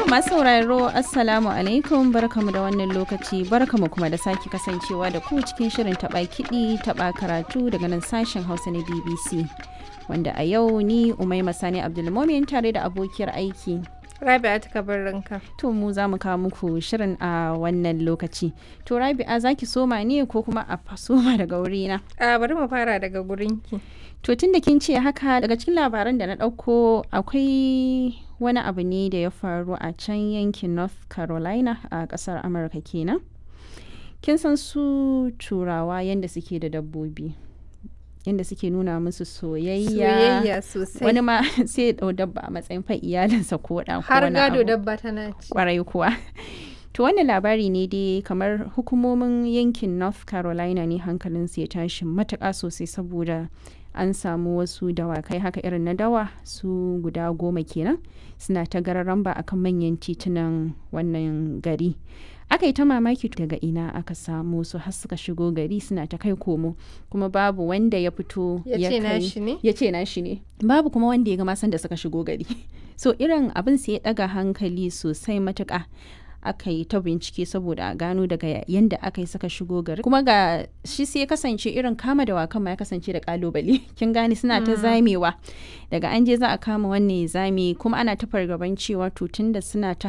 masu sauraro assalamu alaikum barkamu da wannan lokaci barkamu kuma da sake kasancewa da ku cikin shirin taɓa kiɗi taɓa karatu daga nan sashen hausa na bbc wanda a yau ni umaima sani abdulmomin tare da abokiyar aiki Rabi'a ta ranka. to mu za mu kawo muku shirin a wannan lokaci to rabi'a za ki soma ne ko kuma a fa- soma daga wurina A bari mu fara daga gurinki. To tun da kin ce haka daga cikin labaran da na ɗauko akwai wani abu ne da ya faru a can yankin North Carolina a ƙasar Amurka kenan. Kin san su turawa yadda suke da dabbobi. Yadda suke nuna musu soyayya. Soyayya sosai. Wani ma sai ya ɗau dabba a matsayin fa iyalinsa ko ɗa ko Har wani gado abu. dabba tana ci. kwarai kuwa to wannan labari ne dai kamar hukumomin yankin north carolina ne hankalinsu ya tashi matuƙa sosai saboda an samu wasu dawakai haka irin na dawa su guda goma kenan suna ta gararan ba akan manyan titunan wannan gari aka yi ta mamaki daga ina aka samu su har suka shigo gari suna ta kai komo kuma babu wanda ya fito Ya ce kai- nashi ne? ya ce nashi ne babu kuma wanda ya ga masan da suka shigo gari so irin abin sai ya daga hankali sosai matuka aka yi ta bincike saboda a gano daga yanda aka yi suka shigo gari kuma ga shi sai ya kasance irin kama da wakan ma ya kasance da kalubale kin gane suna ta zamewa daga an je za a kama wannan ya zame kuma ana ta fargaban cewa to tunda suna ta